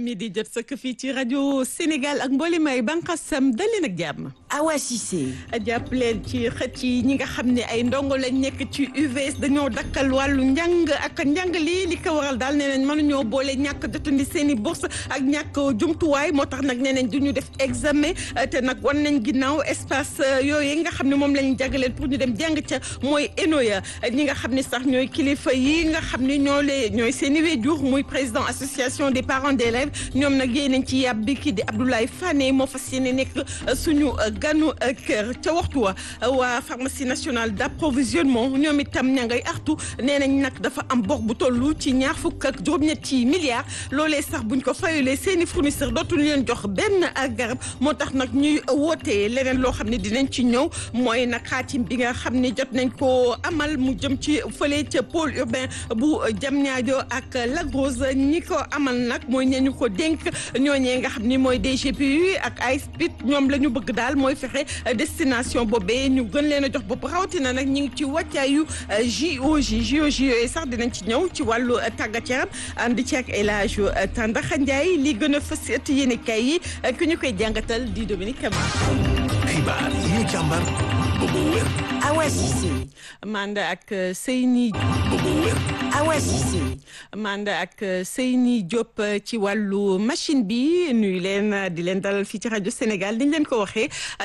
midi jot sëkk fii ci rajo Sénégal ak mboolem ay bànqaasam dal leen ak jàmm. Awa Cissé. jàpp leen ci xët yi ñi nga xam ne ay ndongo lañ nekk ci UVS dañoo dakkal wàllu njàng ak njàng lii li ko waral daal nee nañ mënuñoo boole ñàkk jotandi seen i bourse ak ñàkk jumtuwaay moo tax nag nee nañ du ñu def examen te nag wan nañ ginnaaw espace yooyu nga xam ne moom lañ jagleel pour ñu dem jàng ca mooy ENOYA ñi nga xam ne sax ñooy kilifa yi nga xam ne ñoo lee ñooy seen i wéjur muy président association des parents d'élèves ñoom nag yéen nañ ci yàb bi kii di Abdoulaye Fane moo fas yéene nekk suñu ganu kër ca waxtu wa waa pharmacie nationale d'approvisionnement ñoom itam ña ngay artu nee nañ nag dafa am bor bu tollu ci ñaar fukk ak juróom-ñetti milliards loolee sax buñ ko fayulee seen i fournisseur dootuñu leen jox benn ak garab moo tax nag ñuy wootee leneen loo xam ne dinañ ci ñëw mooy nag xaatim bi nga xam ne jot nañ ko amal mu jëm ci fële ca pôle urbain bu Diamniadio ak Lac Rose ñi ko amal nag mooy ñe ñu ko dénk ñooñee nga xam ni mooy DGPU ak ASPIT ñoom la ñu bëgg daal mooy fexe destination boobee ñu gën leen a jox bopp rawatina nag ñu ngi ci wàccaayu JOJ JOJ yooyu sax dinañ ci ñëw ci wàllu tàggat yaram ànd ci ak El Hadj Tandaxa Ndiaye li gën a fës ëtt yéene kay yi ku ñu koy jàngatal di Dominique Camara. xibaar yi ñu càmbar ba mu wér. Awa Cissé. Manda ak Seyni. ba mu wér. Awa Cissé. Manda ak Seyni Diop ci wàllu machine bi nuyu leen di leen dalal fii ci rajo Sénégal niñ leen ko waxee.